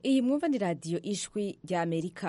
iyi mwumva ni radiyo ijwi rya amerika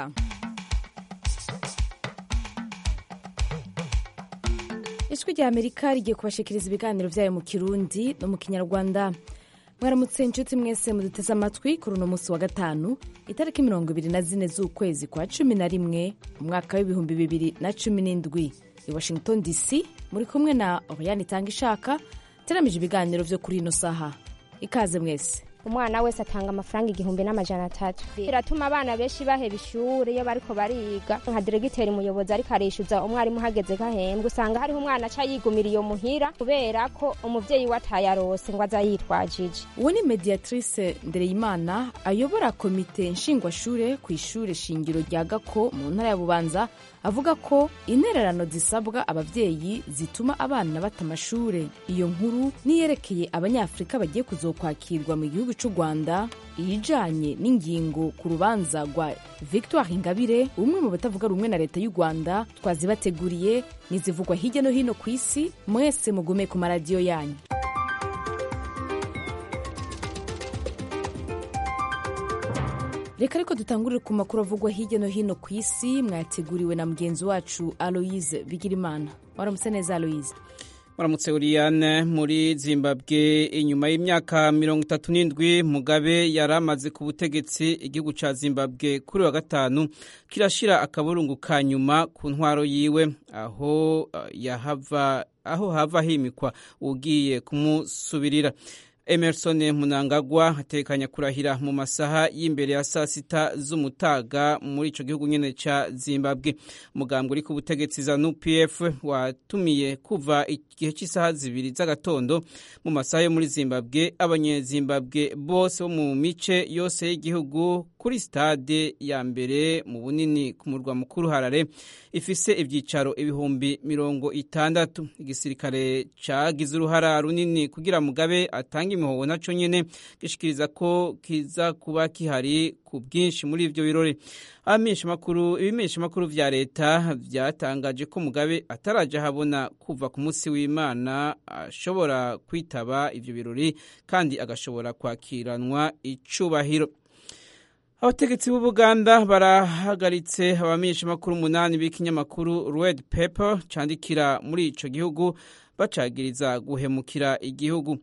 ijwi rya amerika rigiye kubashikiriza ibiganiro byayo mu kirundi no mu kinyarwanda mwaramutse inshuti mwese muduteze amatwi kuri uno munsi wa gatanu itariki mirongo ibiri na zine z'ukwezi kwa cumi na rimwe umwaka w'ibihumbi bibiri na cumi n'indwi i washington dc muri kumwe na oriyani itanga ishaka teramije ibiganiro byo kuri ino saha ikaze mwese umwana wese atanga amafaranga igihumbi n'amajana atatu biratuma abana benshi baheba ishuri iyo bariko bariga nka diregiteri umuyobozi ariko arishyuza umwarimu uhageze gahembwe usanga hariho umwana aca yigumira iyo muhira kubera ko umuvyeyi we atayarose ngo aza yitwajije uwo ni mediatrice ndereyimana ayobora komite nshingwashure ku ishure shingiro rya gako mu ntara ya bubanza avuga ko intererano zisabwa abavyeyi zituma abana bata amashure iyo nkuru niyerekeye abanyafurika bagiye kuzokwakirwa mu gihugu cy'u rwanda iyijanye n'ingingo ku rubanza rwa victoire ingabire umwe mu batavuga rumwe na leta y'u rwanda twazibateguriye nizivugwa hirya no hino ku isi mwese mugume ku maradiyo yanyu reka ariko dutangurire ku makuru avugwa hirya no hino ku isi mwateguriwe na mugenzi wacu aloise bigirimana waramutse neza aloise Muramutse Uriyane muri Zimbabwe inyuma y'imyaka mirongo itatu n'indwi Mugabe yari amaze ku butegetsi igihugu ca Zimbabwe kuri wa gatanu kirashira akaburungu ka nyuma ku ntwaro yiwe aho uh, yahava aho hava himikwa ugiye kumusubirira Emerson Munangagwa atekanya kurahira mu masaha y'imbere ya saa sita z'umutaga muri ico gihugu nyene ca Zimbabwe. Mugambwe uri ku butegetsi za NUPF watumiye kuva igihe cy'isaha zibiri z'agatondo mu masaha yo muri Zimbabwe abanyezimbabwe bose bo mu mice yose y'igihugu kuri stade ya mbere mu bunini ku murwa mukuru Harare ifise ivyicaro ibihumbi mirongo itandatu. Igisirikare cagize uruhara runini kugira Mugabe atange imihoho naco nyene gishikiriza ko kiza kuba kihari ku bwinshi muri ivyo birori abamenyeshamakuru ibimenyeshamakuru vya leta vyatangaje ko mugabe ataraja habona kuva ku munsi w'imana ashobora kwitaba ivyo birori kandi agashobora kwakiranwa icubahiro abategetsi b'ubuganda barahagaritse abamenyeshamakuru umunani b'ikinyamakuru red paper candikira muri ico gihugu bacagiriza guhemukira igihugu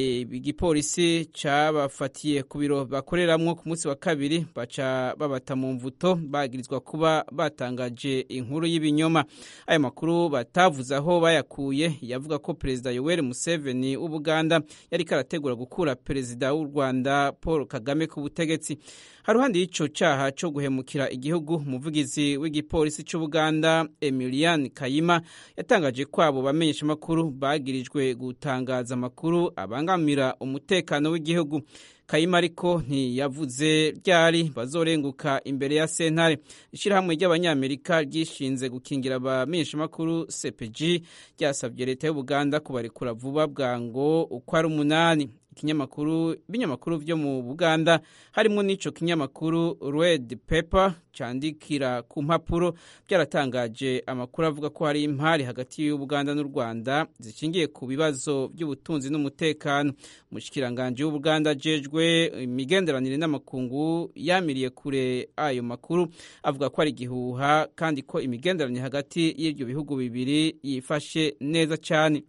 igipolisi cabafatiye ku biro bakoreramwo ku munsi wa kabiri baca babata mu mvuto bagirizwa kuba batangaje inkuru y'ibinyoma ayo makuru batavuze aho bayakuye yavuga ko perezida yoweri museveni w'ubuganda yariko arategura gukura perezida w'u rwanda paul kagame ku butegetsi haruhande y'ico caha co guhemukira igihugu umuvugizi w'igipolisi c'ubuganda emilian kayima yatangaje ko abo bamenyeshamakuru bagirijwe gutangaza amakuru abangamira umutekano w'igihugu kayima ariko ntiyavuze ryari bazorenguka imbere ya sentare ishyirahamwe ry'abanyamerika ryishinze gukingira abamenyeshamakuru cpg ryasabye leta y'ubuganda kubarekura vuba bwango uko ari umunani ikinyamakuru ibinyamakuru vyo mu Buganda harimo n'ico kinyamakuru Red Paper candikira ku mpapuro byaratangaje amakuru avuga ko hari impari hagati y'Ubuganda n'u Rwanda zishingiye ku bibazo by'ubutunzi n'umutekano umushikiranganje w'Ubuganda jejwe imigenderanire n'amakungu yamiriye kure ayo makuru avuga ko ari gihuha kandi ko imigenderanire hagati y'ibyo bihugu bibiri yifashe neza cyane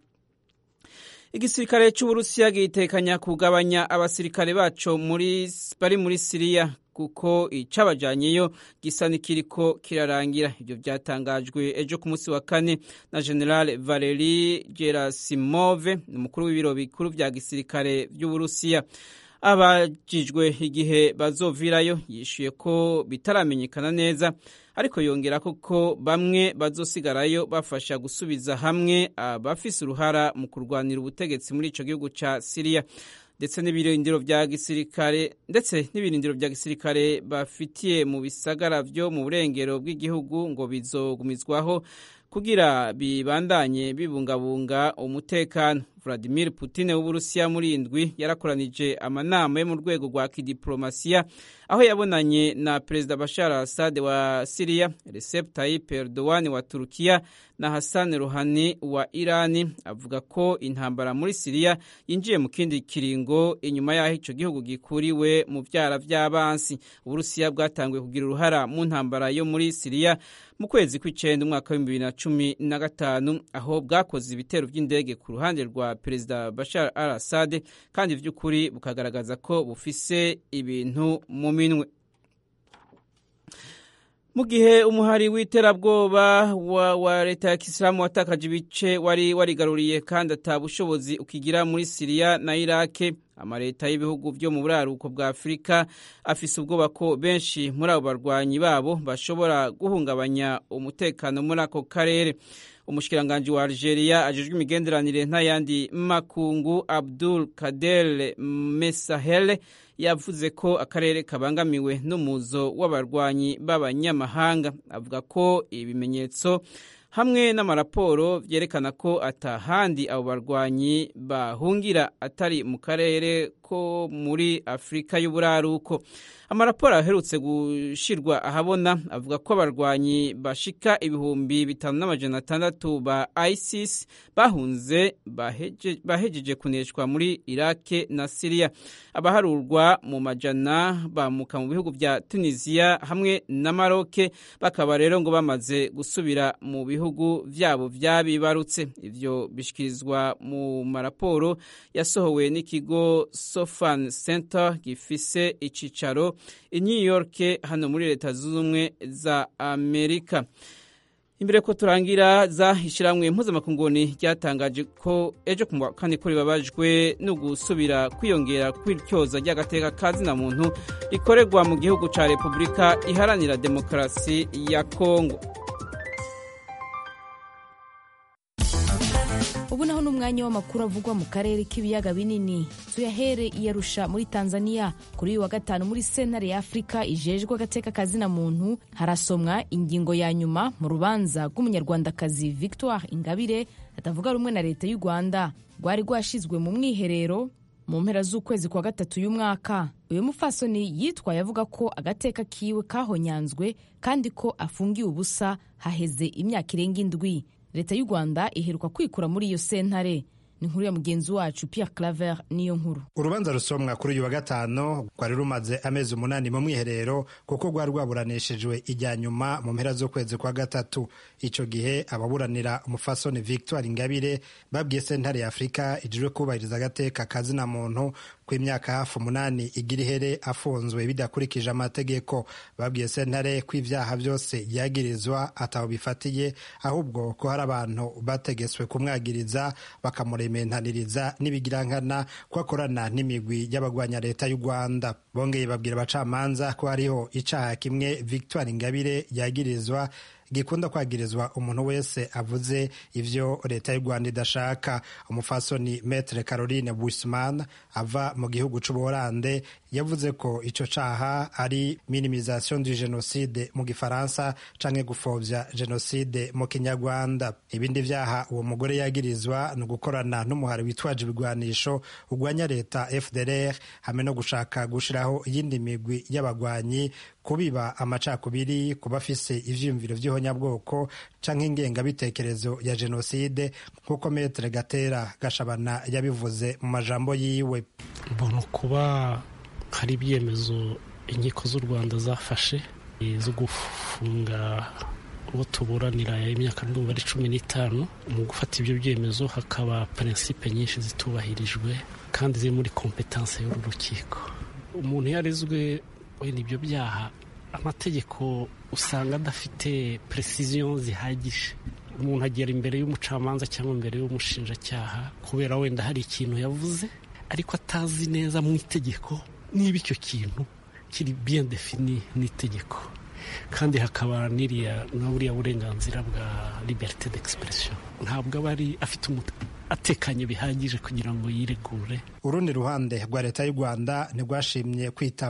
igisirikare cy'uburusiya gitekanya kugabanya abasirikare baco muri bari muri siriya kuko icabajanyeyo gisa n'ikiriko kirarangira ibyo byatangajwe ejo ku munsi wa kane na general valeri gerasimove umukuru w'ibiro bikuru vya gisirikare vy'uburusiya abajijwe igihe bazovirayo yishuye ko bitaramenyekana neza ariko yongera ko bamwe bazosigarayo bafasha gusubiza hamwe abafise uruhara mu kurwanira ubutegetsi muri ico gihugu ca Syria ndetse n'ibirindiro vya gisirikare ndetse n'ibirindiro vya gisirikare bafitiye mu bisagara vyo mu burengero bw'igihugu ngo bizogumizwaho kugira bibandanye bibungabunga umutekano vladimir putin w'uburusiya muri indwi yarakoranije amanama yo mu rwego rwa kidiplomasiya aho yabonanye na perezida bashar assad wa siriya recep tayyip erdogan wa turukiya na hassan ruhani wa irani avuga ko intambara muri siriya yinjiye mu kindi kiringo inyuma y'aho icyo gihugu gikuriwe mu byara by'abansi uburusiya bwatanguye kugira uruhara mu ntambara yo muri siriya mu kwezi kw'icyenda umwaka w'ibihumbi bibiri na cumi na gatanu aho bwakoze ibitero by'indege ku ruhande rwa perezida bashar al assad kandi by'ukuri bukagaragaza ko bufise ibintu mu minwe mu gihe umuhari w'iterabwoba wa, wa leta ya kisilamu watakaje ibice wari warigaruriye kandi ata bushobozi ukigira muri siriya na irake amaleta y'ibihugu byo mu buraruko bwa afurika afise ubwoba ko benshi muri abo barwanyi babo bashobora guhungabanya umutekano muri ako karere umushikiranganji wa algeria ajejwe imigenderanire n'ayandi makungu abdul kader mesahele yavuze ko akarere kabangamiwe n'umuzo w'abarwanyi b'abanyamahanga avuga ko ibimenyetso hamwe n'amaraporo byerekana ko atahandi abo barwanyi bahungira atari mu karere ko muri afurika y'uburaruko amaraporo aherutse gushirwa ahabona avuga ko abarwanyi bashika ibihumbi bitanu n'amajana atandatu ba isis bahunze bahejeje kuneshwa muri irake na siriya abaharurwa mu majana bamuka mu bihugu bya tunisiya hamwe na maroke bakaba rero ngo bamaze gusubira mu bihugu byabo byabibarutse ivyo bishikirizwa mu maraporo yasohowe n'ikigo sofan center gifise icicaro i new york hano muri leta zunze ubumwe za amerika imbere ko turangira za ishyirahamwe mpuzamakunguni ryatangaje ko ejo ku wa kane ko ribabajwe no gusubira kwiyongera kw'iryoza ry'agateka ka zina muntu rikorerwa mu gihugu cya repubulika iharanira demokarasi ya kongo ubu naho n'umwanya w'amakuru avugwa mu karere k'ibiyaga binini tuyahere iyarusha muri tanzania kuri uyu wa gatanu muri sentare ya afurika ijejwe agateka kazina muntu harasomwa ingingo ya nyuma mu rubanza rw'umunyarwandakazi victoire ingabire atavuga rumwe na leta y'u rwanda rwari rwashyizwe mu mwiherero mu mpera z'ukwezi kwa gatatu y'umwaka uyu mufasoni yitwaye avuga ko agateka kiwe kahonyanzwe kandi ko afungiwe ubusa haheze imyaka irenga indwi leta y'u rwanda iheruka kwikura muri iyo sentare ni inkuru ya mugenzi wacu Pierre Claver niyo nkuru urubanza rusomwa kuri uyu wa gatanu rwari rumaze amezi umunani mu mwiherero kuko rwari rwaburanishijwe ijya nyuma mu mpera z'ukwezi kwa gatatu icyo gihe ababuranira umufasoni victoire ingabire babwiye sentare ya afurika ijejwe kubahiriza agateka kazina muntu ku imyaka hafi umunani igira ihere afunzwe bidakurikije amategeko babwiye sentare ko ibyaha byose yagirizwa ataho bifatiye ahubwo ko hari abantu bategetswe kumwagiriza bakamurementaniriza n'ibigirankana ko akorana n'imigwi y'abagwanya leta y'u rwanda bongeye babwira abacamanza ko hariho icaha kimwe victoire ingabire yagirizwa gikunda kwagirizwa umuntu wese avuze ivyo leta y'u rwanda idashaka umufasoni metre caroline busman ava mu gihugu c'ubuholande yavuze ko ico caha ari minimisation du genocide mu gifaransa canke gupfovya genocide mu kinyarwanda ibindi vyaha uwo mugore yagirizwa ni ugukorana n'umuhari witwaje ibigwanisho ugwanya leta fdr hamwe no gushaka gushiraho iyindi migwi y'abagwanyi kubiba amacakubiri kuba afise ivyiyumviro vy'ihonyabwoko canke ingengabitekerezo ya jenoside nk'uko metere gatera gashabana yabivuze mu majambo yiwe mbona kuba hari ibyemezo inkiko z'u rwanda zafashe zo gufunga uwo tuburanira imyaka ndumva ari cumi n'itanu mu gufata ibyo byemezo hakaba prinsipe nyinshi zitubahirijwe kandi ziri muri kompetanse y'uru rukiko umuntu yarezwe wenda ibyo byaha amategeko usanga adafite precision zihagije umuntu agera imbere y'umucamanza cyangwa imbere y'umushinjacyaha kubera wenda hari ikintu yavuze ariko atazi neza mu itegeko niba icyo kintu kiri bien defini n'itegeko kandi hakaba n'iriya na buriya burenganzira bwa liberite d'expression ntabwo aba ari afite atekanye bihagije kugira ngo yiregure urundi ruhande rwa leta y'u rwanda ntirwashimye kwitaba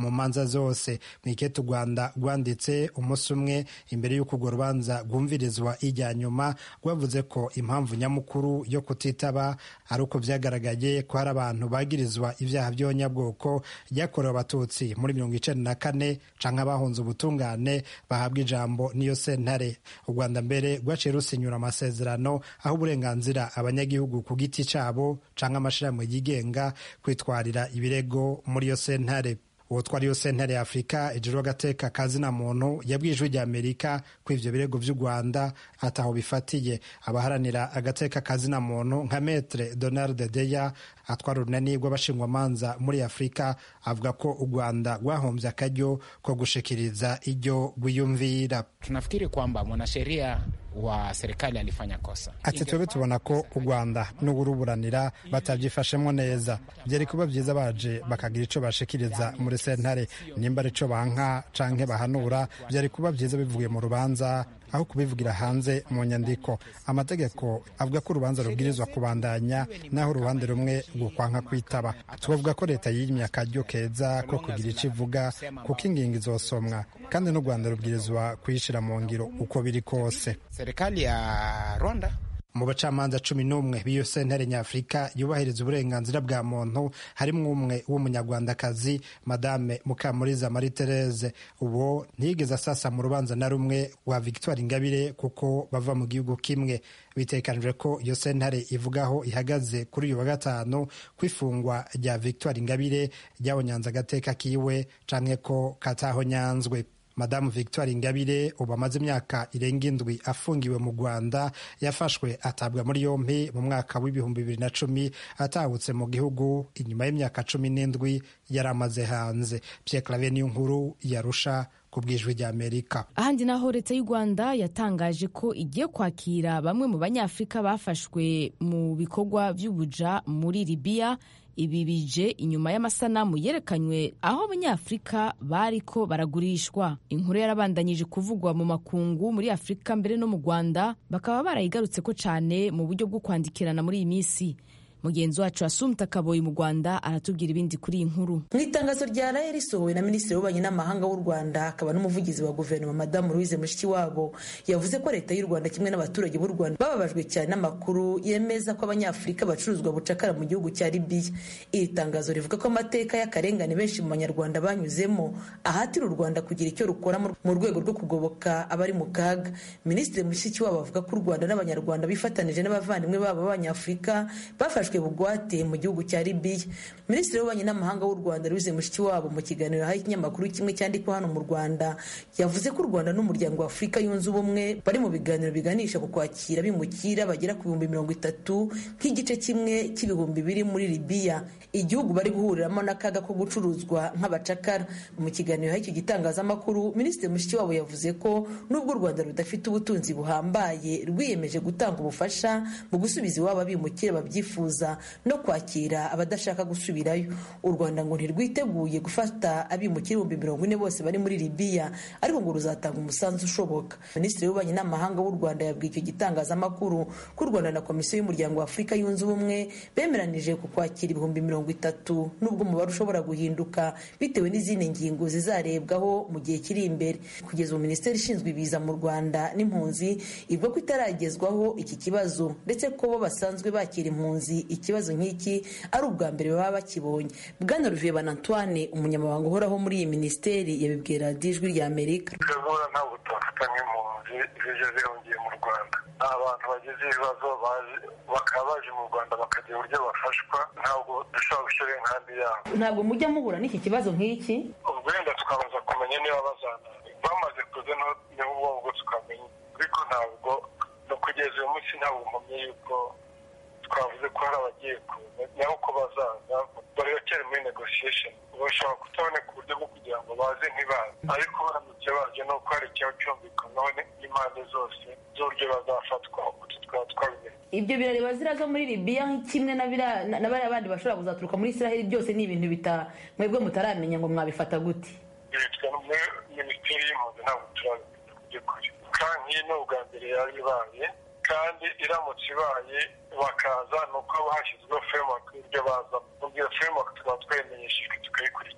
mu manza zose mu ikete u rwanda rwanditse umunsi umwe imbere y'uko urwo rubanza rwumvirizwa ijya nyuma rwavuze ko impamvu nyamukuru yo kutitaba ari uko byagaragaye ko hari abantu bagirizwa ibyaha by'abanyabwoko byakorewe abatutsi muri mirongo icenda na kane canke abahunze ubutungane bahabwa ijambo n'iyo sentare u rwanda mbere rwaciye rusinyura amasezerano aho uburenganzira abanyagihugu ku giti cabo canke amashirahamwe yigenga kwitwarira ibirego muri iyo sentare uwo twari yo sentare ya afurika ejejwe agateka kazina muntu yabwiye ijwi rya amerika ko ivyo birego vy'u rwanda ataho bifatiye abaharanira agateka kazina muntu nka metre donald deya atwara urunani rw'abashingwamanza muri afurika avuga ko u rwanda rwahombye akaryo ko gushikiriza iryo rwiyumvira tunafikiri kwamba mwanasheria wa serikali alifanya kosa. Ati twebwe tubona ko u Rwanda n'uburuburanira batabyifashemo neza byari kuba byiza baje bakagira ico bashikiriza muri sentare nimba ari co banka canke bahanura byari kuba byiza bivuye mu rubanza aho kubivugira hanze mu nyandiko amategeko avuga ko urubanza rubwirizwa kubandanya naho uruhande rumwe rukwanka kwitaba tubavuga ko leta yimye akaryo keza ko kugira icyo ivuga kuko ingingo izosomwa kandi n'u rwanda rubwirizwa kuyishyira mu ngiro uko biri kose serikali ya rwanda mu bacamanza cumi n'umwe b'iyo sentare nyafurika yubahiriza uburenganzira bwa muntu harimo umwe w'umunyarwandakazi madame mukamuriza marie therese uwo ntiyigeze asasa mu rubanza na rumwe rwa victoire ingabire kuko bava mu gihugu kimwe bitekanijwe ko iyo sentare ivugaho ihagaze kuri uyu wa gatanu ko ifungwa rya victoire ingabire ryabonyanze agateka kiwe canke ko katahonyanzwe madamu victoire ingabire ubu amaze imyaka irenga indwi afungiwe mu rwanda yafashwe atabwa muri yombi mu mwaka w'ibihumbi bibiri na cumi atahutse mu gihugu inyuma y'imyaka cumi n'indwi yari amaze hanze pierre clave niyo nkuru yarusha ku bwijwi rya amerika ahandi naho leta y'u rwanda yatangaje ko igiye kwakira bamwe mu banyafurika bafashwe mu bikorwa by'ubuja muri libiya ibi bije inyuma y'amasanamu yerekanywe aho abanyafurika bariko baragurishwa inkuru yarabandanyije kuvugwa mu makungu muri afurika mbere no mu rwanda bakaba barayigarutse ko cyane mu buryo bwo kwandikirana muri iyi minsi mugenzi wacu asumta kaboyi mu rwanda aratubwira ibindi kuri iyi nkuru mu itangazo rya raye risohowe na minisitiri w'ububanyi n'amahanga w'u rwanda akaba n'umuvugizi wa guverinoma madamu louise mushikiwabo yavuze ko leta y'u rwanda kimwe n'abaturage b'u rwanda bababajwe cyane n'amakuru yemeza ko abanyafurika bacuruzwa bucakara mu gihugu cya libiya iri tangazo rivuga ko amateka y'akarengane benshi mu banyarwanda banyuzemo ahatira u rwanda kugira icyo rukora mu rwego rwo kugoboka abari mu kaga minisitiri mushikiwabo avuga ko u rwanda n'abanyarwanda bifatanije n'abavandimwe babo b'abanyafurika bafashwe bugwate mu gihugu cya libiya minisitiri w'ububanyi n'amahanga w'u rwanda louise mushikiwabo mu kiganiro yahaye ikinyamakuru kimwe cyandikwa hano mu rwanda yavuze ko u rwanda n'umuryango wa afurika yunze ubumwe bari mu biganiro biganisha ku kwakira bimukira bagera ku bihumbi mirongo itatu nk'igice kimwe cy'ibihumbi biri muri libiya igihugu bari guhuriramo n'akaga ko gucuruzwa nk'abacakara mu kiganiro y'icyo gitangazamakuru minisitiri mushikiwabo yavuze ko nubwo u rwanda rudafite ubutunzi buhambaye rwiyemeje gutanga ubufasha mu gusubiza iwabo abimukira babyifuza no kwakira abadashaka gusubirayo u rwanda ngo ntirwiteguye gufata abimukira ibihumbi mirongo ine bose bari muri libiya ariko ngo ruzatanga umusanzu ushoboka minisitiri w'ububanyi n'amahanga w'u rwanda yabwiye icyo gitangazamakuru ko u rwanda na komisiyo y'umuryango wa afurika yunze ubumwe bemeranije ku kwakira ibihumbi mirongo itatu n'ubwo umubare ushobora guhinduka bitewe n'izindi ngingo zizarebwaho mu gihe kiri imbere kugeza ubu minisiteri ishinzwe ibiza mu rwanda n'impunzi ivuga ko itaragezwaho iki kibazo ndetse ko bo basanzwe bakira impunzi ikibazo nk'iki ari ubwa mbere baba bakibonye bwana ruviye antoine umunyamabanga uhoraho muri iyi minisiteri yabibwira ijwi rya amerika twebwe ntabwo tubafata nk'impunzi zije zihungiye mu rwanda ni abantu bagize ibibazo bakaba baje mu rwanda bakagira uburyo bafashwa ntabwo dushobora gushyira inkambi yabo ntabwo mujya muhura n'iki kibazo nk'iki ubwo wenda tukabanza kumenya niba bazana bamaze kuza niho ubwo tukamenya ariko ntabwo no kugeza uyu munsi ntabwo mpamye yuko twavuze ko hari abagiye kuza naho ko bazaza baracyari muri negotiation bashobora kutaboneka uburyo bwo kugira ngo baze ntibaze ariko baramutse baje ni uko hari ikibazo cyumvikanaho n'impande zose z'uburyo bazafatwa utu twaba twabimenye ibyo birareba ziriya zo muri libiya kimwe na bariya bandi bashobora kuzaturuka muri israheli byose ni ibintu bita mwebwe mutaramenya ngo mwabifata gute bitwa muri minisiteri y'impunzi ntabwo turabimenya ku by'ukuri kandi nk'iyi ni ubwa mbere yari ibaye kandi iramutse ibaye bakaza ni uko haba hashyizweho framework y'ibyo bazamo ubwo iyo framework tukaba twayimenyeshejwe tukayikurikira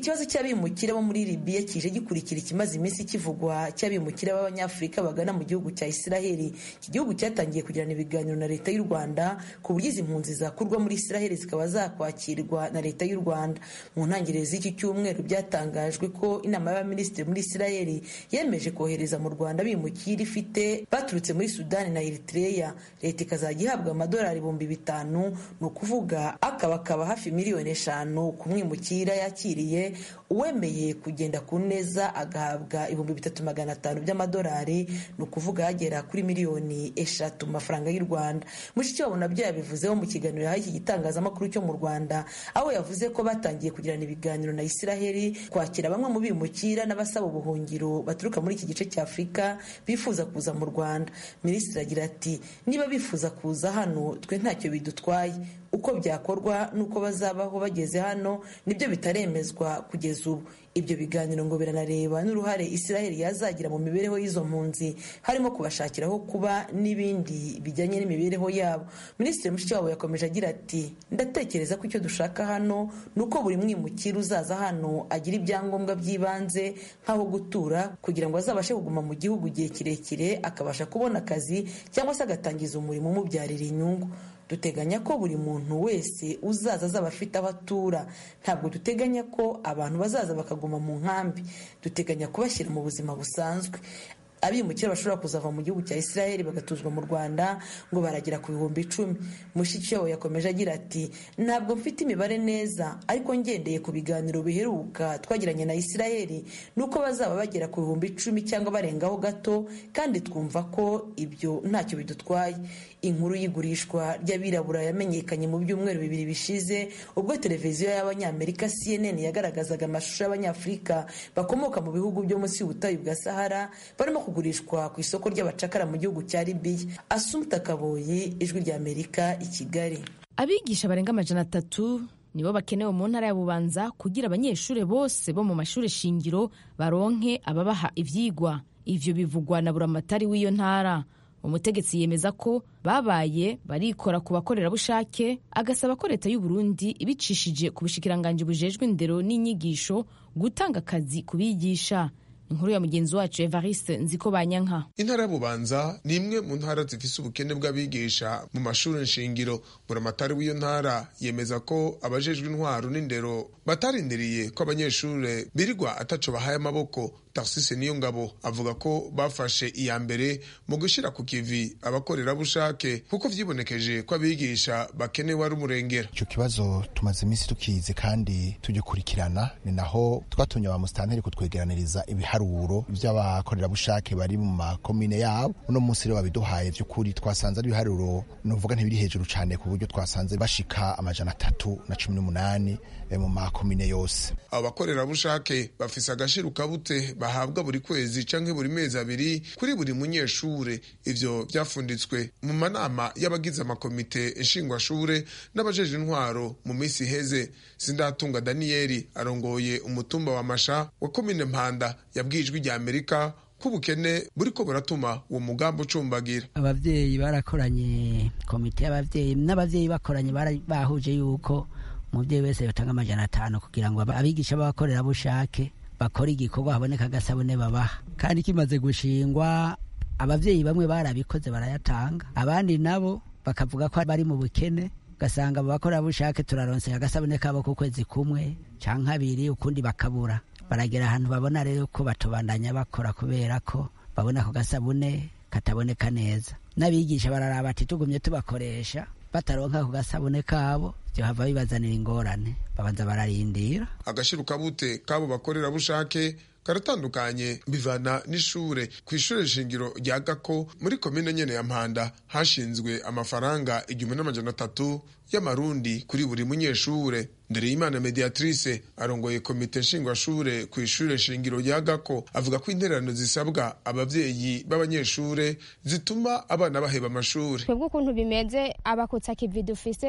ikibazo cy'abimukira bo muri libiya kije gikurikira ikimaze iminsi kivugwa cy'abimukira b'abanyafurika bagana mu gihugu cya isiraheli iki gihugu cyatangiye kugirana ibiganiro na leta y'u rwanda ku buryo izi mpunzi zakurwa muri isiraheli zikaba zakwakirwa na leta y'u rwanda mu ntangiriro z'iki cyumweru byatangajwe ko inama y'abaminisitiri muri isiraheli yemeje kohereza mu rwanda bimukira ifite baturutse muri sudani na eritreya leta ikazajya ihabwa amadolari ibihumbi bitanu ni ukuvuga akabakaba hafi miliyoni eshanu ku mwimukira yakiriye uwemeye kugenda ku neza agahabwa ibihumbi bitatu magana atanu by'amadolari ni ukuvuga hagera kuri miliyoni eshatu mu mafaranga y'u rwanda mushikiwabo nabyo yabivuzeho mu kiganiro yahaye iki gitangazamakuru cyo mu rwanda aho yavuze ko batangiye kugirana ibiganiro na isiraheli kwakira bamwe mu bimukira n'abasaba ubuhungiro baturuka muri iki gice cya afurika bifuza kuza mu rwanda minisitiri agira ati niba bifuza kuza hano twe ntacyo bidutwaye uko byakorwa n'uko bazabaho bageze hano nibyo bitaremezwa kugeza ubu ibyo biganiro ngo biranareba n'uruhare isiraheli yazagira mu mibereho y'izo mpunzi harimo kubashakira aho kuba n'ibindi bijyanye n'imibereho yabo minisitiri mushikiwabo yakomeje agira ati ndatekereza ko icyo dushaka hano ni uko buri mwimukira uzaza hano agira ibyangombwa by'ibanze nk'aho gutura kugira ngo azabashe kuguma mu gihugu igihe kirekire akabasha kubona akazi cyangwa se agatangiza umurimo umubyarira inyungu duteganya ko buri muntu wese uzaza azaba afite aho atura ntabwo duteganya ko abantu bazaza bakaguma mu nkambi duteganya kubashyira mu buzima busanzwe abimukira bashobora kuzava mu gihugu cya isiraheli bagatuzwa mu rwanda ngo baragera ku bihumbi icumi mushikiwabo yakomeje agira ati ntabwo mfite imibare neza ariko ngendeye ku biganiro biheruka twagiranye na isiraheli ni uko bazaba bagera ku bihumbi icumi cyangwa barengaho gato kandi twumva ko ibyo ntacyo bidutwaye inkuru y'igurishwa ry'abirabura yamenyekanye mu byumweru bibiri bishize ubwo televiziyo y'abanyamerika cnn yagaragazaga amashusho y'abanyafurika bakomoka mu bihugu byo munsi y'ubutayu bwa sahara barimo kugurishwa ku isoko ry'abacakara mu gihugu cya libiya asumta kaboyi ijwi ry'amerika i kigali abigisha barenga amajana atatu nibo bakenewe mu ntara ya bubanza kugira abanyeshuri bose bo mu mashuri shingiro baronke ababaha ivyigwa ivyo bivugwa na buramatari w'iyo ntara umutegetsi yemeza ko babaye barikora ku bakorerabushake agasaba ko leta y'u Burundi ibicishije ku bushikiranganji bujejwe indero n'inyigisho gutanga akazi ku bigisha inkuru ya mugenzi wacu evariste nziko banyanka intara ya bubanza ni imwe mu ntara zifise ubukene bw'abigisha mu mashuri nshingiro buramatari w'iyo ntara yemeza ko abajejwe intwaro n'indero batarindiriye ko abanyeshuri birirwa ataco bahaye amaboko tarsise niyo ngabo avuga ko bafashe iya mbere mu gushyira ku kivi abakorerabushake kuko vyibonekeje ko abigisha bakenewe ari umurengera icyo kibazo tumaze iminsi tukizi kandi tugikurikirana ni naho twatumye ba musitanteri kutwegeraniriza ibiharuro by'abakorerabushake bari mu makomine yabo uno munsi rero babiduhaye by'ukuri twasanze ari ibiharuro nuvuga ntibiri hejuru cyane ku buryo twasanze bashika amajana atatu na cumi n'umunani mu makomine yose abo bakorerabushake bafise agashirukabute bahabwa buri kwezi canke buri mezi abiri kuri buri munyeshure ivyo vyafunditswe mu manama y'abagize amakomite nshingwashure n'abajeje intwaro mu minsi iheze sindatunga daniyeli arongoye umutumba wa masha wa komine mpanda yabwijwe rya amerika ko ubukene buriko buratuma uwo mugambi ucumbagira abavyeyi barakoranye komite y'abavyeyi n'abavyeyi bakoranye bahuje yuko umuvyeyi wese yotanga amajana atanu kugira ngo abigisha b'abakorerabushake bakora igikorwa haboneka agasabune babaha kandi kimaze gushingwa abavyeyi bamwe barabikoze barayatanga abandi nabo bakavuga ko bari mu bukene ugasanga abo bakorerabushake turaronse agasabune kabo ku kwezi kumwe canke abiri ukundi bakabura baragera ahantu babona rero ko batobandanya bakora kubera ko babona ako gasabune kataboneka neza n'abigisha bararaba ati tugumye tubakoresha bataronka ako gasabune kabo hava bibazanira ingorane babanza bararindira agashirukabute kabo bakorerabushake karatandukanye bivana n'ishure ku ishure shingiro rya gako muri komine nyene ya mpanda hashinzwe amafaranga igihumbi n'amajana atatu y'amarundi kuri buri munyeshure ndereyimana mediatrice arongoye komite nshingwashure ku ishure shingiro rya gako avuga ko intererano zisabwa abavyeyi b'abanyeshure zituma abana baheba amashure twebwe ukuntu bimeze abakutsa kivi dufise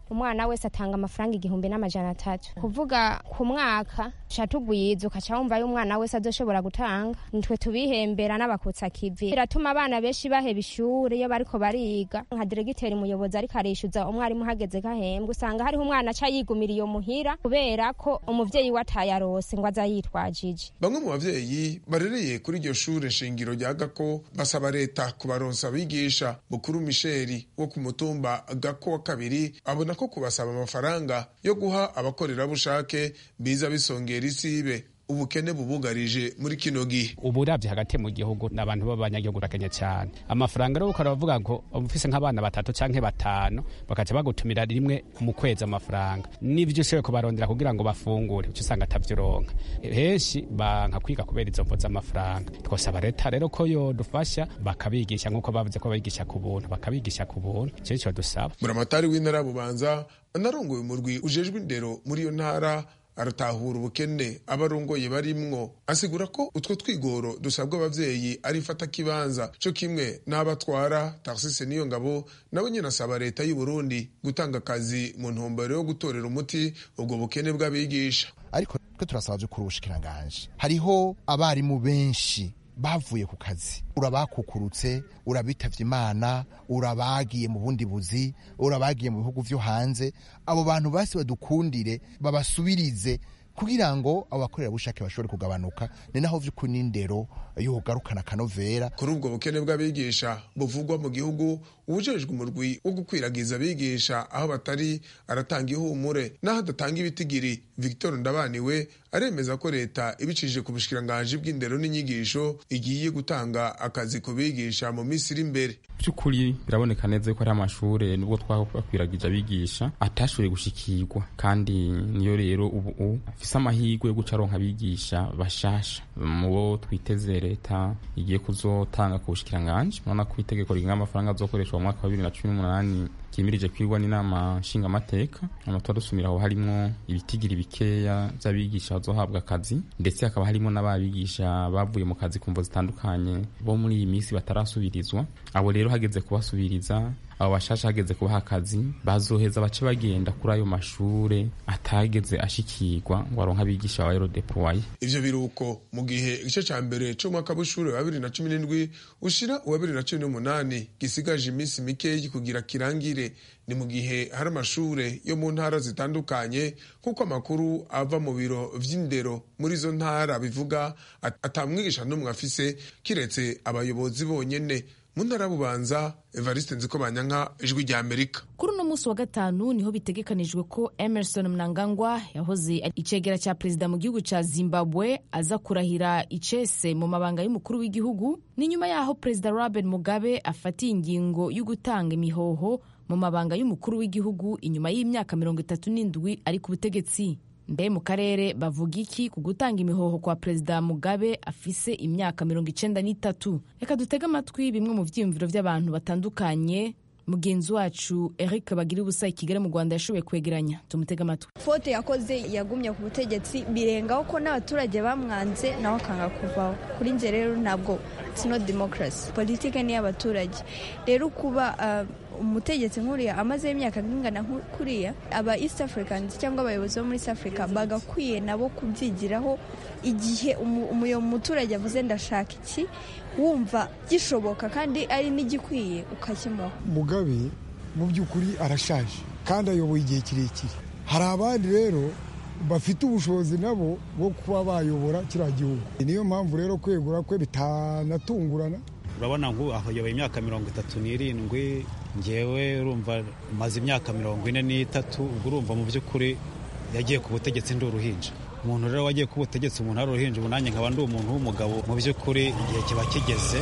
umwana wese atanga amafaranga igihumbi n'amajana atatu kuvuga ku mwaka ca tugwiza ukaca wumva y'umwana wese azoshobora gutanga nitwe tubihembera n'abakutsa kivi biratuma abana benshi baheba ishure iyo bariko bariga nka diregiteri umuyobozi ariko arishyuza umwarimu uhageze gahembwe usanga hariho umwana aca yigumira iyo muhira kubera ko umuvyeyi we atayarose ngo aza yitwajije bamwe mu bavyeyi barereye kuri iryo shure shingiro rya gako basaba leta kubaronsa abigisha bukuru misheri wo ku mutumba gako wa kabiri abona ko kubasaba amafaranga yo guha abakorerabushake biza bisongera isibe ubukene bubugarije muri kino gihe ubu uravye hagati mu gihugu n'abantu b'abanyagihugu urakenye cyane amafaranga rero ukora bavuga ngo ufise nk'abana batatu canke batanu bakaca bagutumira rimwe mu kwezi amafaranga n'ivyo ushoboye kubarondera kugira ngo bafungure uca usanga atavyoronka henshi banka kwiga kubera izo mvo z'amafaranga twosaba leta rero ko yodufasha bakabigisha nk'uko bavuze ko babigisha ku buntu bakabigisha ku buntu ico nico dusaba buramatari w'intara ya bubanza anarongoye umurwi ujejwe indero muri iyo ntara aratahura ubukene abarongoye barimwo asigura ko utwo twigoro dusabwa abavyeyi ari fata kibanza co kimwe n'abatwara taxise niyo ngabo nawe nyene asaba leta y'u Burundi gutanga akazi mu ntumbero yo gutorera umuti ubwo bukene bw'abigisha ariko twe turasaba vy'ukuri ubushikiranganje hariho abarimu benshi bavuye ku kazi urabakukurutse urabitavye imana urabagiye mu bundi buzi urabagiye mu bihugu vyo hanze abo bantu basi badukundire babasubirize kugira ngo abo bakorerabushake bashobore kugabanuka ni naho vy'ukuri n'indero yogarukana akanovera kuri ubwo bukene bw'abigisha buvugwa mu gihugu ubujejwe umurwi wo gukwiragiza abigisha aho batari aratanga ihumure n'aho adatanga ibitigiri victor ndabaniwe aremeza ko leta ibicishije ku bushikiranganji bw'indero n'inyigisho igiye gutanga akazi ku bigisha mu minsi iri imbere by'ukuri biraboneka neza ko ari amashure nubwo twakwiragije abigisha atashoboye gushikirwa kandi niyo rero ubu afise amahirwe yo guca aronka abigisha bashasha mu bo twiteze leta igiye kuzotanga ku bushikiranganji urabona ko itegeko rigenga amafaranga azokoreshwa mu mwaka wa bibiri na cumi n'umunani kimirije kwirwa n'inama nshingamateka amatora dusumira aho harimo ibitigiri bikeya by'abigisha bazohabwa akazi ndetse hakaba harimo n'ababigisha bavuye mu kazi ku mvo zitandukanye bo muri iyi minsi batarasubirizwa abo rero hageze kubasubiriza abo bashasha hageze kubaha akazi bazoheza bace bagenda kuri ayo mashure atageze ashikirwa ngo aronke abigisha ba erodepoye ivyo biruko mu gihe igice ca mbere c'umwaka w'ishure wa bibiri na cumi n'indwi ushira uwa bibiri na cumi n'umunani gisigaje iminsi mikeyi kugira kirangire ni mu gihe hari amashure yo mu ntara zitandukanye nk'uko amakuru ava mu biro vy'indero muri izo ntara bivuga atamwigisha n'umwe afise kiretse abayobozi bonyene mu ntara bubanza evariste nziko banyanka ijwi rya amerika kuri uno munsi wa gatanu niho bitegekanijwe ko emerson mnangagwa yahoze icegera cya perezida mu gihugu cya zimbabwe aza kurahira icese mu mabanga y'umukuru w'igihugu ni nyuma y'aho perezida robert mugabe afatiye ingingo yo gutanga imihoho mu mabanga y'umukuru w'igihugu inyuma y'imyaka mirongo itatu n'indwi ari ku butegetsi mbe mu karere bavuga iki ku gutanga imihoho kwa perezida mugabe afise imyaka mirongo icenda n'itatu reka dutege amatwi bimwe mu vyiyumviro vy'abantu batandukanye mugenzi wacu eric bagira ubusa i kigali mu rwanda yashoboye kwegeranya tumutege amatwi fote yakoze yagumye ku butegetsi birengaho ko n'abaturage bamwanze nawe akanga kuvaho kuri nje rero ntabwo sino demokarasi politike ni iy'abaturage rero kuba uh, umutegetsi nk'uriya amazeho imyaka nk'ingana kuriya aba east africans cyangwa abayobozi bo muri east africa bagakwiye nabo kubyigiraho igihe umuturage avuze ndashaka iki wumva gishoboka kandi ari n'igikwiye ukakimuha mugabe mu by'ukuri arashaje kandi ayoboye igihe kirekire hari abandi rero bafite ubushobozi nabo bwo kuba bayobora kiriya gihugu niyo mpamvu rero kwegura kwe bitanatungurana urabona ngo ayoboye imyaka mirongo itatu n'irindwi ngewe urumva maze imyaka mirongo ine n'itatu ubwo urumva mu by'ukuri yagiye ku butegetsi ndi uruhinja umuntu rero wagiye ku butegetsi umuntu ari uruhinja ubu nanjye nkaba ndi umuntu w'umugabo mu by'ukuri igihe kiba kigeze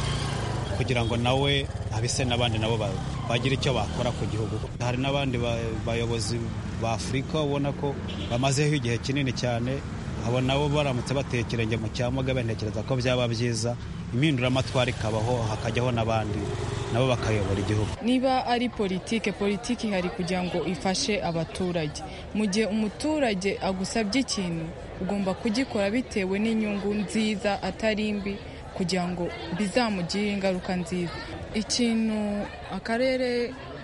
kugira ngo nawe abise n'abandi nabo bagire icyo bakora ku gihugu hari n'abandi bayobozi ba afurika ubona ko bamazeho igihe kinini cyane abo nabo baramutse bateye ikirenge mu cya mugabe ntekereza ko byaba byiza impinduramatwara ikabaho hakajyaho n'abandi nabo bakayobora igihugu niba ari politike politike ihari kugira ngo ifashe abaturage mu gihe umuturage agusabye ikintu ugomba kugikora bitewe n'inyungu nziza atari mbi kugira ngo bizamugire ingaruka nziza ikintu akarere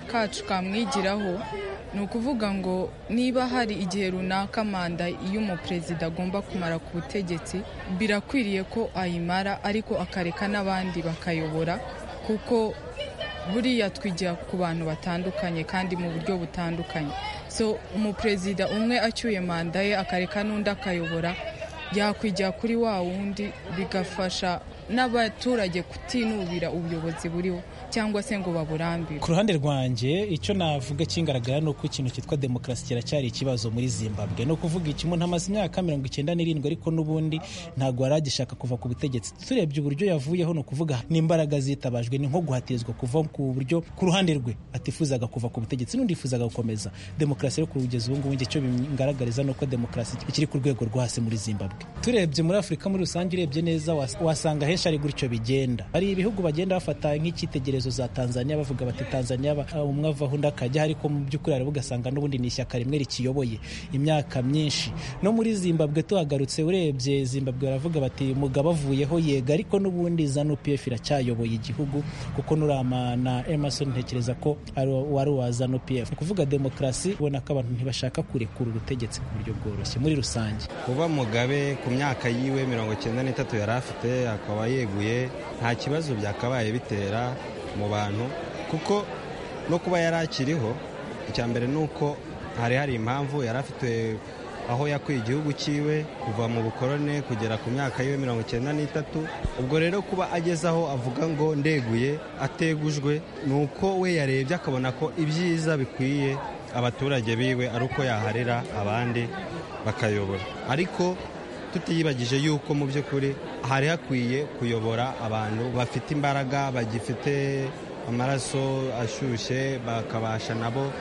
kacu kamwigiraho ni ukuvuga ngo niba hari igihe runaka manda y'umuperezida agomba kumara ku butegetsi birakwiriye ko ayimara ariko akareka n'abandi bakayobora kuko buriya twigira ku bantu batandukanye kandi mu buryo butandukanye so umuperezida umwe acyuye manda ye akareka n'undi akayobora yakwigira kuri wa wundi bigafasha n'abaturage kutinubira ubuyobozi buriho cyangwa se ngo baburambire ku ruhande rwanjye icyo navuga kingaragara ni uko ikintu cyitwa demokarasi kiracyari ikibazo muri zimbabwe ni ukuvuga iki umuntu amaze imyaka mirongo icyenda n'irindwi ariko n'ubundi ntabwo yari agishaka kuva ku butegetsi turebye uburyo yavuyeho ni ukuvuga n'imbaraga zitabajwe ni nko guhatirizwa kuva ku buryo ku ruhande rwe atifuzaga kuva ku butegetsi n'undi yifuzaga gukomeza demokarasi rero kugeza ubu ngubu icyo bingaragariza ni uko demokarasi ikiri ku rwego rwo hasi muri zimbabwe turebye muri afurika muri rusange urebye neza wasanga henshi ari gutyo bigenda hari ibihugu bagenda bafata nk'icyitegererezo za tanzania bavuga bati tanzania umwe avaho undi akajya ariko mu by'ukuri hari ugasanga n'ubundi ni ishyaka rimwe rikiyoboye imyaka myinshi no muri zimbabwe tuhagarutse urebye zimbabwe baravuga bati mugabo avuyeho yega ariko n'ubundi zanu pf iracyayoboye igihugu kuko nurama na emerson ntekereza ko wari uwa zanu pf ni ukuvuga demokarasi ubona ko abantu ntibashaka kurekura ubutegetsi ku buryo bworoshye muri rusange kuba mugabe ku myaka yiwe mirongo icyenda n'itatu yari afite akaba yeguye nta kibazo byakabaye bitera mu bantu kuko no kuba yari akiriho icya mbere ni uko hari hari impamvu yari afite aho yakuye igihugu cyiwe kuva mu bukorone kugera ku myaka yiwe mirongo icyenda n'itatu ubwo rero kuba ageze aho avuga ngo ndeguye ategujwe ni uko we yarebye akabona ko ibyiza bikwiye abaturage biwe ari uko yaharira abandi bakayobora ariko tutiyibagije yuko mu by'ukuri hari hakwiye kuyobora abantu bafite imbaraga bagifite amaraso ashyushye bakabasha nabo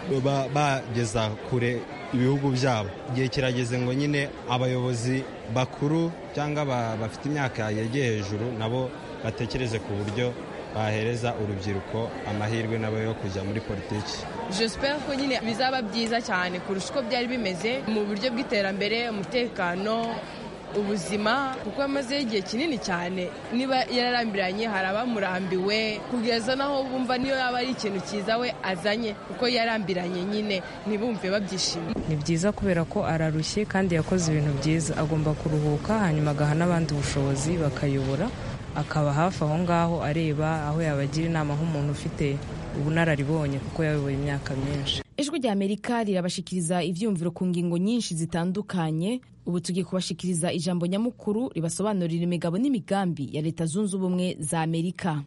bageza kure ibihugu byabo igihe kirageze ngo nyine abayobozi bakuru cyangwa bafite imyaka yegeye hejuru nabo batekereze ku buryo bahereza urubyiruko amahirwe nabo yo kujya muri politiki joseph ko nyine bizaba byiza cyane kurusha uko byari bimeze mu buryo bw'iterambere umutekano ubuzima kuko yamazeho igihe kinini cyane niba yararambiranye hari abamurambiwe kugeza naho bumva niyo yaba ari ikintu cyiza we azanye kuko yarambiranye nyine ntibumve babyishimiye ni byiza kubera ko ararushye kandi yakoze ibintu byiza agomba kuruhuka hanyuma agaha n'abandi ubushobozi bakayobora akaba hafi aho ngaho areba aho yabagira inama nk'umuntu ufite ubunararibonye kuko yayoboye imyaka myinshi ijwi rya amerika rirabashikiriza ibyumviro ku ngingo nyinshi zitandukanye ubu tugiye kubashikiriza ijambo nyamukuru ribasobanurira imigabo n'imigambi ya leta zunze ubumwe za amerika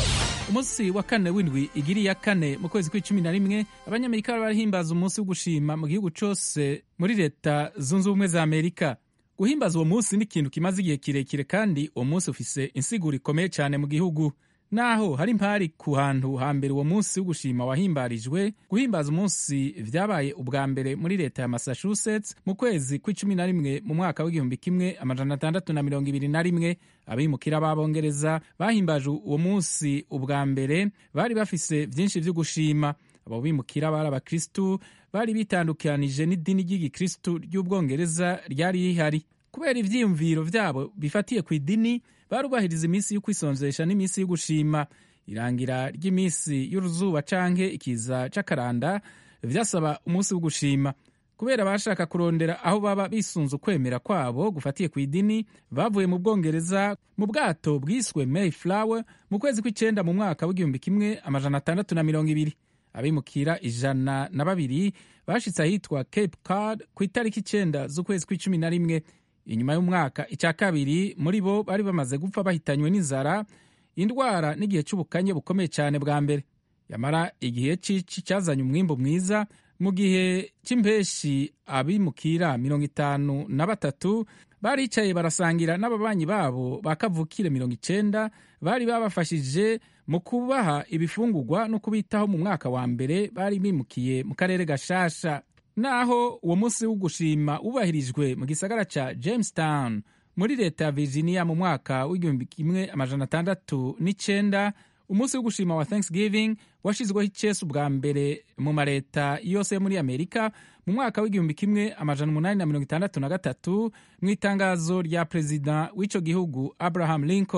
umunsi wa kane w'indwi igiri ya kane mu kwezi kw'icumi na rimwe abanyamerika bari barahimbaza umunsi wo gushima mu gihugu cyose muri leta zunze ubumwe za amerika guhimbaza uwo munsi ni ikintu kimaze igihe kirekire kandi uwo munsi ufise insiguro ikomeye cyane mu gihugu naho hari impari ku hantu hambere uwo munsi wo gushima wahimbarijwe guhimbaza umunsi vyabaye ubwa mbere muri leta ya massachusetts mu kwezi kw'icumi na rimwe mu mwaka w'igihumbi kimwe amajana atandatu na mirongo ibiri na rimwe abimukira b'abongereza bahimbaje uwo munsi ubwa mbere bari bafise vyinshi vyo gushima abo bimukira bari abakristu bari bitandukanije n'idini ry'igikristu ry'ubwongereza ryari rihari kubera ivyiyumviro vyabo bifatiye ku idini barubahiriza iminsi yo kwisonzesha n'iminsi yo gushima irangira ry'iminsi y'uruzuba canke ikiza c'akaranda vyasaba umunsi wo gushima kubera bashaka kurondera aho baba bisunze ukwemera kwabo gufatiye ku idini bavuye mu bwongereza mu bwato bwiswe mayflower mu kwezi kw'icenda mu mwaka w'igihumbi kimwe amajana atandatu na mirongo ibiri abimukira ijana na babiri bashitse ahitwa cape card ku itariki icenda z'ukwezi kw'icumi na rimwe inyuma y'umwaka icya kabiri muri bo bari bamaze gupfa bahitanywe n'inzara indwara n'igihe cy'ubukanye bukomeye cyane bwa mbere yamara igihe cici cyazanye umwimbu mwiza mu gihe cy'impeshi abimukira mirongo itanu na batatu baricaye barasangira n'ababanyi babo ba kavukire mirongo icenda bari babafashije mu kubaha ibifungurwa no kubitaho mu mwaka wa mbere bari bimukiye mu karere gashasha naho uwo munsi wo gushima wubahirijwe mu gisagara ca jamestown muri leta ya virginia mu mwaka w'igihumbi kimwe amajana atandatu n'icenda umunsi wo gushima wa thanksgiving washizweho icesi ubwa mbere mu maleta yose yo muri amerika mu mwaka w'igihumbi kimwe amajana umunani na mirongo itandatu na gatatu mu itangazo rya perezida w'ico gihugu abraham lincoln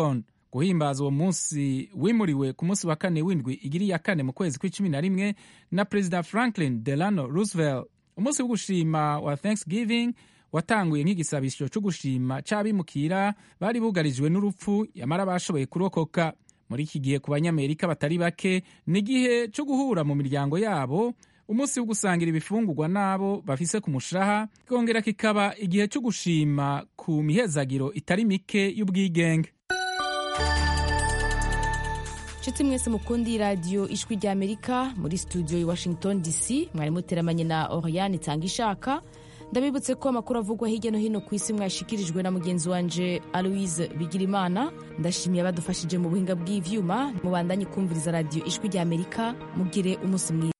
guhimbaza uwo munsi wimuriwe ku munsi wa kane w'indwi igiri ya kane mu kwezi kw'icumi na rimwe na perezida franklin delano roosevelt umunsi wo gushima wa thanksgiving watanguye nk'igisabisho cyo gushima c'abimukira bari bugarijwe n'urupfu yamara bashoboye kurokoka muri iki gihe ku banyamerika batari bake ni igihe cyo guhura mu miryango yabo umunsi wo gusangira ibifungurwa n'abo bafise ku mushaha kikongera kikaba igihe cyo gushima ku mihezagiro itari mike y'ubwigenge nshuti mwese mukundi radiyo ijwi ry'amerika muri studio i washington dc mwari muteramanye na oriane itanga ishaka ndabibutse ko amakuru avugwa hirya no hino ku isi mwashikirijwe na mugenzi wanje aloise bigirimana ndashimiye abadufashije mu buhinga bw'ivyuma mubandanye kumviriza radiyo ijwi ry'amerika mugire umunsi mwiza